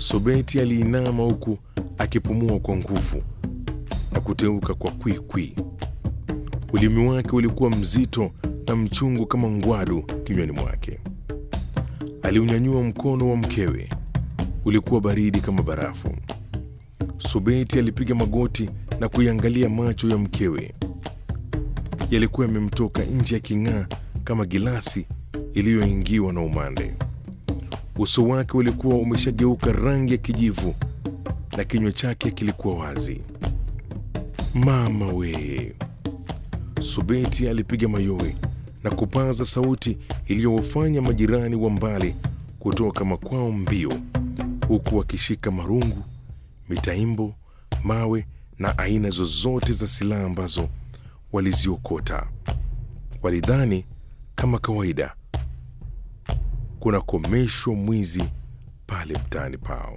Sobeti aliinama huku akipumua kwa nguvu na kuteuka kwa kwikwi. Ulimi wake ulikuwa mzito na mchungu kama ngwadu kinywani mwake. Aliunyanyua mkono wa mkewe, ulikuwa baridi kama barafu. Subeti alipiga magoti na kuiangalia macho ya mkewe. Yalikuwa yamemtoka nje yaking'aa kama gilasi iliyoingiwa na umande. Uso wake ulikuwa umeshageuka rangi ya kijivu na kinywa chake kilikuwa wazi. Mama we! Subeti alipiga mayowe na kupaza sauti iliyowafanya majirani wa mbali kutoka makwao mbio, huku wakishika marungu, mitaimbo, mawe na aina zozote za silaha ambazo waliziokota. Walidhani kama kawaida kunakomeshwa mwizi pale mtaani pao.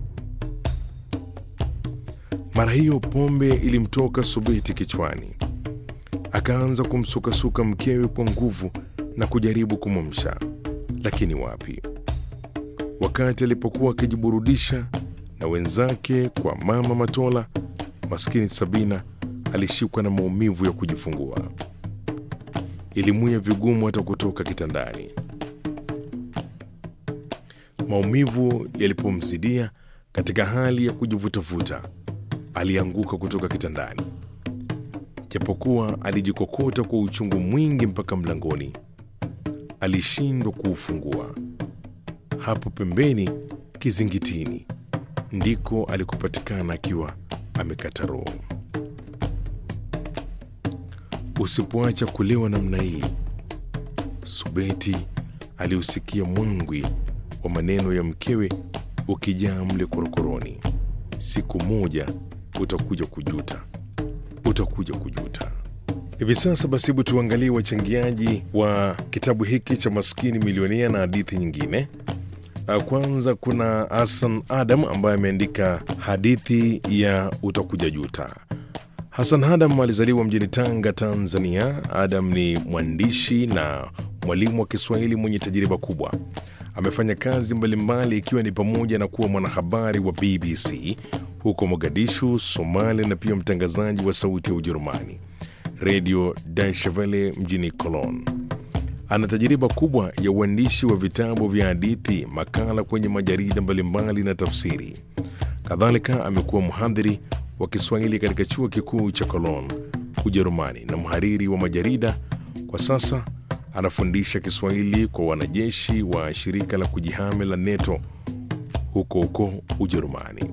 Mara hiyo pombe ilimtoka Subeti kichwani, akaanza kumsukasuka mkewe kwa nguvu na kujaribu kumwamsha, lakini wapi. Wakati alipokuwa akijiburudisha na wenzake kwa mama Matola, maskini Sabina alishikwa na maumivu ya kujifungua. Ilimwia vigumu hata kutoka kitandani. Maumivu yalipomzidia katika hali ya kujivutavuta, alianguka kutoka kitandani. Japokuwa alijikokota kwa uchungu mwingi mpaka mlangoni, alishindwa kuufungua. Hapo pembeni kizingitini ndiko alikopatikana akiwa amekata roho. Usipoacha kulewa namna hii, Subeti aliusikia mwangwi wa maneno ya mkewe ukijaa mle korokoroni. Siku moja utakuja kujuta, utakuja kujuta. Hivi sasa basi, hebu tuangalie wachangiaji wa kitabu hiki cha Maskini Milionea na hadithi nyingine. Uh, Kwanza kuna Hassan Adam ambaye ameandika hadithi ya utakuja juta. Hassan Adam alizaliwa mjini Tanga, Tanzania. Adam ni mwandishi na mwalimu wa Kiswahili mwenye tajriba kubwa. Amefanya kazi mbalimbali ikiwa ni pamoja na kuwa mwanahabari wa BBC huko Mogadishu, Somalia, na pia mtangazaji wa Sauti ya Ujerumani, Radio Deutsche Welle mjini Cologne. Ana tajriba kubwa ya uandishi wa vitabu vya hadithi, makala kwenye majarida mbalimbali na tafsiri. Kadhalika amekuwa mhadhiri wa Kiswahili katika chuo kikuu cha Cologne, Ujerumani, na mhariri wa majarida. Kwa sasa anafundisha Kiswahili kwa wanajeshi wa shirika la kujihami la NATO huko huko Ujerumani.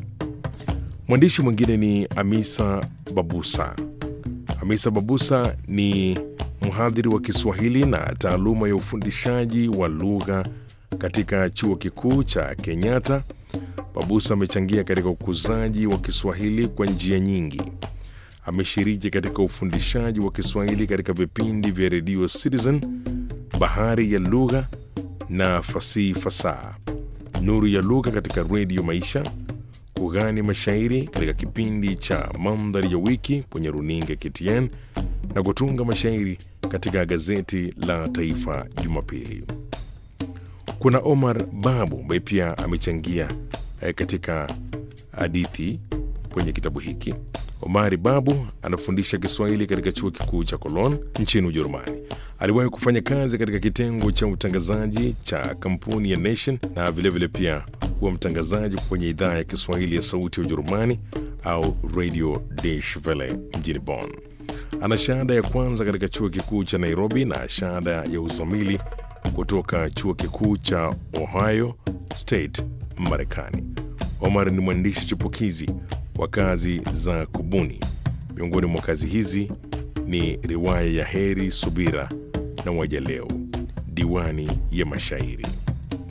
Mwandishi mwingine ni Amisa Babusa. Hamisa Babusa ni mhadhiri wa Kiswahili na taaluma ya ufundishaji wa lugha katika chuo kikuu cha Kenyatta. Babusa amechangia katika ukuzaji wa Kiswahili kwa njia nyingi. Ameshiriki katika ufundishaji wa Kiswahili katika vipindi vya redio Citizen, Bahari ya Lugha na Fasihi Fasaha, Nuru ya Lugha katika redio Maisha, kughani mashairi katika kipindi cha Mandhari ya Wiki kwenye runinga KTN na kutunga mashairi katika gazeti la Taifa Jumapili. Kuna Omar Babu ambaye pia amechangia eh, katika hadithi kwenye kitabu hiki. Omari Babu anafundisha Kiswahili katika chuo kikuu cha Cologne nchini Ujerumani. Aliwahi kufanya kazi katika kitengo cha utangazaji cha kampuni ya Nation na vilevile vile pia kuwa mtangazaji kwenye idhaa ya Kiswahili ya Sauti ya Ujerumani au Radio Deutsche Welle mjini Bonn. Ana shahada ya kwanza katika chuo kikuu cha Nairobi na shahada ya uzamili kutoka chuo kikuu cha Ohio State, Marekani. Omar ni mwandishi chipukizi wa kazi za kubuni. Miongoni mwa kazi hizi ni riwaya ya Heri Subira na Waja Leo, diwani ya mashairi.